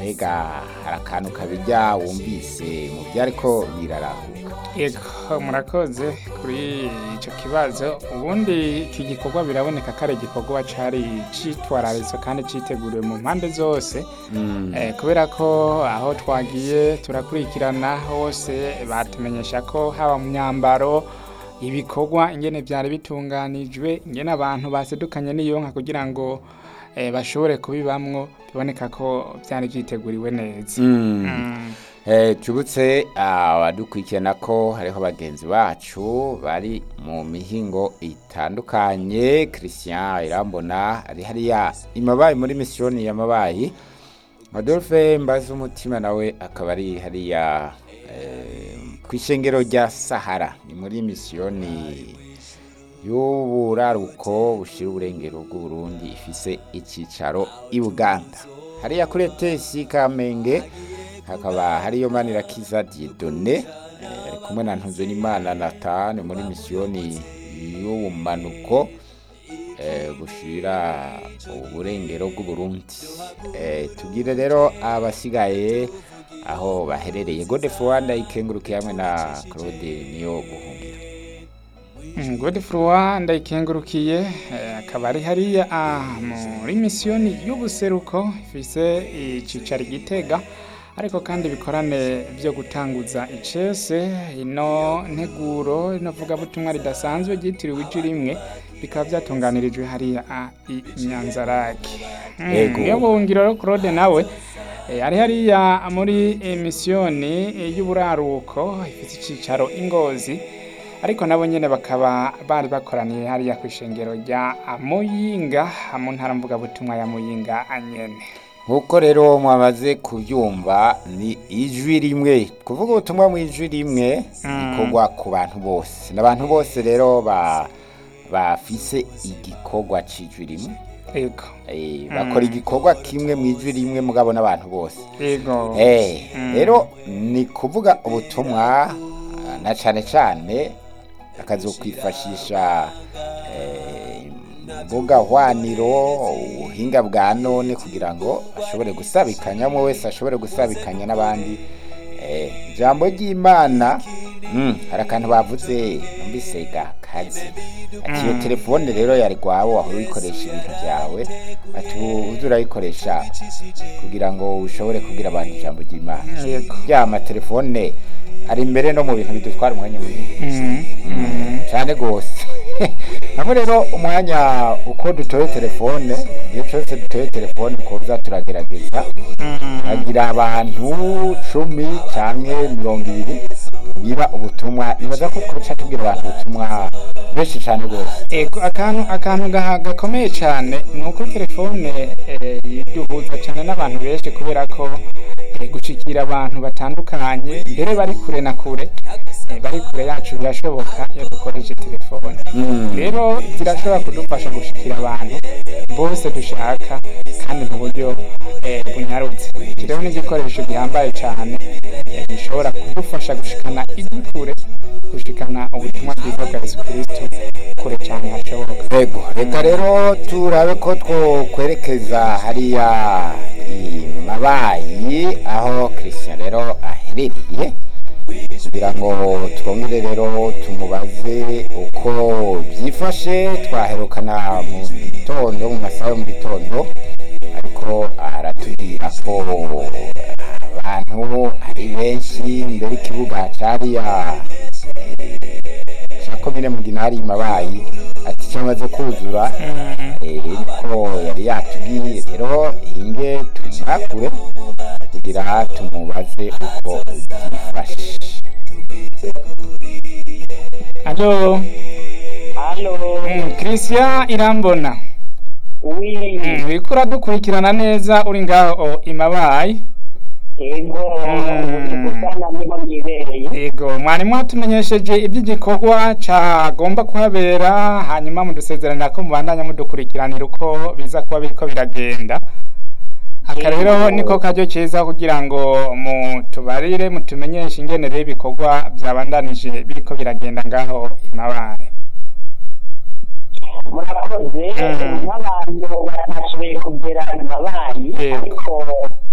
mbega hari akantu kabijya wumvise mu byo ariko birarahuka yego murakoze kuri icyo kibazo ubundi iki gikorwa biraboneka ko ari igikorwa cyari cyitwararitse kandi cyiteguriwe mu mpande zose Eh, kubera ko aho twagiye turakurikirana hose batumenyesha ko haba mu myambaro ibikorwa ingene byari bitunganijwe ingene abantu basedukanye n'iyonka kugira ngo eh, bashobore kubibamwo biboneka ko byari byiteguriwe neza Mm. Eh, tubutse abadukurikirana ko hariho bagenzi bacu bari mu mihingo itandukanye christian irambona ari hariya imabayi muri misiyoni ya mabayi adolphe mbaza umutima nawe akaba ari hariya eh, ku ishengero rya sahara ni muri misiyoni y'uburaruko bushira uburengero bw'uburundi ifise icyicaro i buganda hariya kuri etesi kamenge hakaba hariyo manirakiza diedone eh, ari kumwe na ntuzunimana natane muri misiyoni y'ubumanuko eh, bushira uburengero bw'uburundi eh, tugire rero abasigaye aho baherereye godefroid ikengurukiye hamwe na claude niyo buhungiro Mm, Godefroid ndayikengurukiye eh, akaba ari hariya ah, muri misiyoni y'ubuseruko ifise icicaro i gitega ariko kandi ibikorane byo gutanguza icese ino nteguro ino vugabutumwa ridasanzwe ryitiriwe iji rimwe bikaba byatunganirijwe hariya ah, i nyanzarake Mm, Yego. niyo buhungiro rero claude nawe eh, ari hariya muri eh, misiyoni eh, y'uburaruko ifite icicaro ingozi ariko nabo nyene bakaba bari bakoraniye hariya ku ishengero rya muyinga mu ntara mvugabutumwa ya muyinga nyene nk'uko rero mwamaze kubyumva ni ijwi rimwe kuvuga ubutumwa mu ijwi rimwe bikorwa ku bantu bose n'abantu bose rero ba bafise igikorwa c'ijwi rimwe ego Eh, bakora igikorwa kimwe mu ijwi rimwe mugabo n'abantu bose ego Eh, Mm. rero ni kuvuga ubutumwa ah, na cane cane akazokwifashisha eh, mbuga hwaniro ubuhinga bwa none kugira ngo ashobore gusabikanya umwe wese ashobore gusabikanya n'abandi Eh, ijambo ry'imana mm, hari akantu bavuze numvise gakazi ati iyo telefone rero yari rwawe wahora uyikoresha ibintu byawe ati ubu uze urayikoresha kugira ngo ushobore kubwira abantu ijambo ry'imana yego ya amatelefone ari imbere no mu bintu bidutwara umwanya munini Mm, mm, cyane rwose hamwe rero umwanya uko dutoye telefone igihe cyose dutoye telefone kuza turagerageza mm. hagira abantu cumi cyangwa mirongo ibiri biba ubutumwa nibaza ko twica tubwira abantu ubutumwa benshi cyane rwose ego akantu akantu gaha- gakomeye cyane ni uko telefone eh, duhuza cyane n'abantu benshi kubera ko eh, gushikira abantu batandukanye mbere bari kure na kure eh, bari kure yacu birashoboka iyo dukoresheje telefone rero zirashobora kudufasha gushikira abantu bose dushaka kandi mu buryo eh, bunyarutse iki rero ni igikoresho gihambaye cyane eh, gishobora kudufasha gushikana ijwi kure gushikana ubutumwa bwiza bwa yesu kristo kure cyane hashoboka Ego, reka rero turabe ko twokwerekeza hariya i mabayi aho christian rero aherereye kugira ngo twongere rero tumubaze uko byifashe twaherukana mu gitondo mu masaha yo mu gitondo ariko aratubwira ko abantu ari benshi mbere ikibuga cariya cya komine mugina hari mabayi ati cyamaze kuzura eh, niko yari yatubwiye rero inge tumwakure kugira tumubaze uko byifashe alo Halo, mm, christian irambona oui, mm, uriko uradukurikirana neza uri ngaho imabayi ego, Mm. gusana niho mwibereye. yego mwari mwatumenyesheje iby'igikorwa cyagomba kuhabera hanyuma mudusezerana ko mubandanya mudukurikiranira uko biza kuba biriko biragenda aka rero Yego. niko karyo keza kugira ngo mutubarire mutumenyeshe ingene rero ibikorwa byabandanije biriko biragenda ngaho imabaye Murakoze, Mm. nk'abantu batashoboye kugera mabayi, Yego. ariko